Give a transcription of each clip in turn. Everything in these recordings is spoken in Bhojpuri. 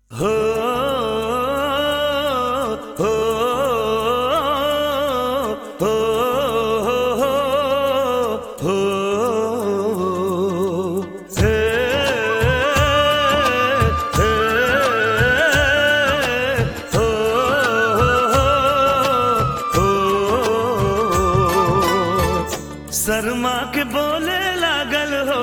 हो हो हो हो हे हे हो हो शर्मा के बोले लागल हो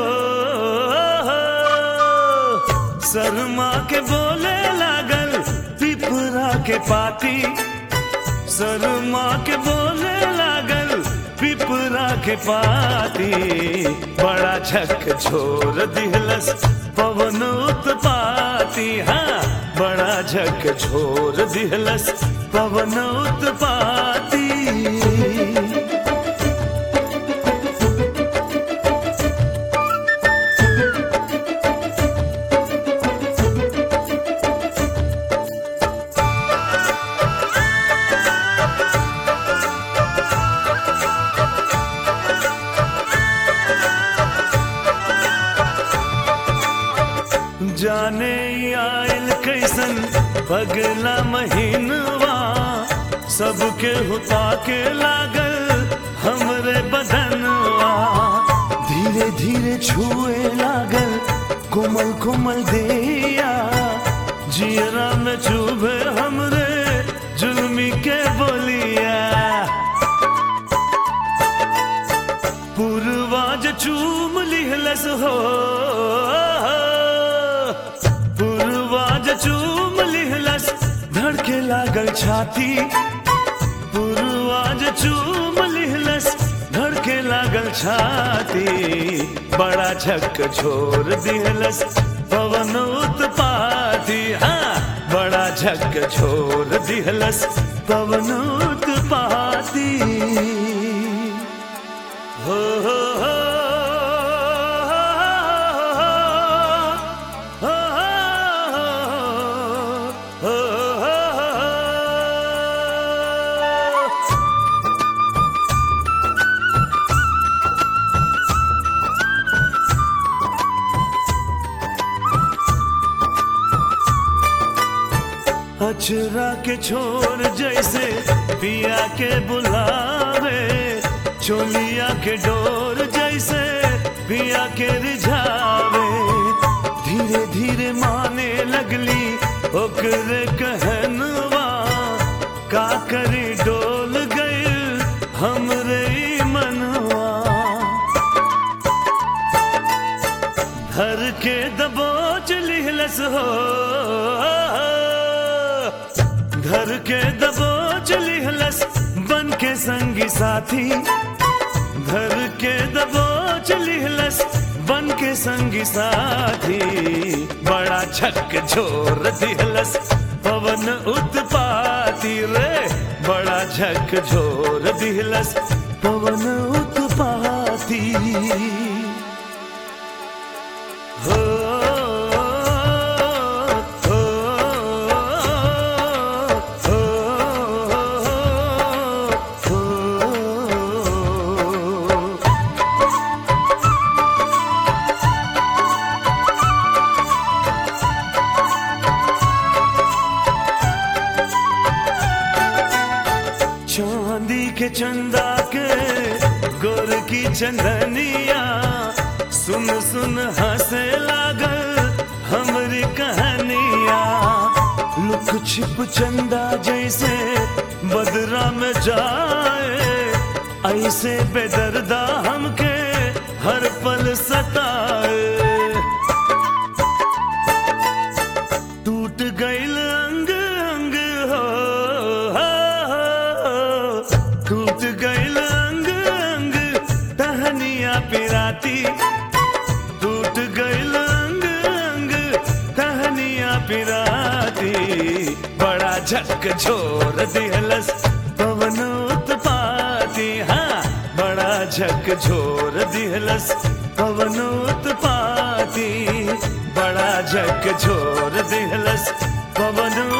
शर्मा के बोले लागल पिपरा के पाती शर्मा के बोले लागल पिपरा के पाती बड़ा झक छोर दिहलस पवन उत्पाती हाँ बड़ा झक छोर दिहलस पवन उत्पाती जाने ई आयल कैसन पगला महीनवा सबके हुता के लागल हमरे बदनवा धीरे धीरे छुए लागल कोमल कोमल देया जियरा में चुभे हमरे जुल्मी के बोलिया पूर्वाज चूम लिहलस हो पूर्वाज चूम लिहलस धड़के लागल छाती पूर्वाज चूम लिहलस धड़के लागल छाती बड़ा झक छोर दिहलस पवन उत्पाती हाँ बड़ा झक छोर दिहलस पवन उत्पाती हो हो हो हो हो हो अचरा के छोर जैसे पिया के बुलावे चोलिया के डोर जैसे पिया के रिझावे धीरे धीरे माने लगली ओकरे कहनवा का करी डोल गई हमरे ई मनवा धर के दबोच लिहलस हो धर के दबोच लिहलस बन के संगी साथी धर के दबोच लिहलस बन के संगी साथी बड़ा छक झोर दिहलस पवन उत्पाती रे बड़ा झक झोर दिहलस पवन उत्पाती हो हो हो हो चांदी के चंदा के गोर की चंदनिया सुन सुन हंसे लागल हमरी कहानिया लुक छिप चंदा जैसे बदरा में जाए ऐसे बेदर्दा हमके हर पल सताए टूट गईल अंग अंग हो, हो, हो। टूट गईल अंग अंग टहनिया पिराती टूट गईल अंग अंग टहनिया पिराती बड़ा झक झोर दिहलस पवन उत्पाती हाँ बड़ा झक झोर दिहलस पवन उत्पाती बड़ा झक झोर दिहलस पवन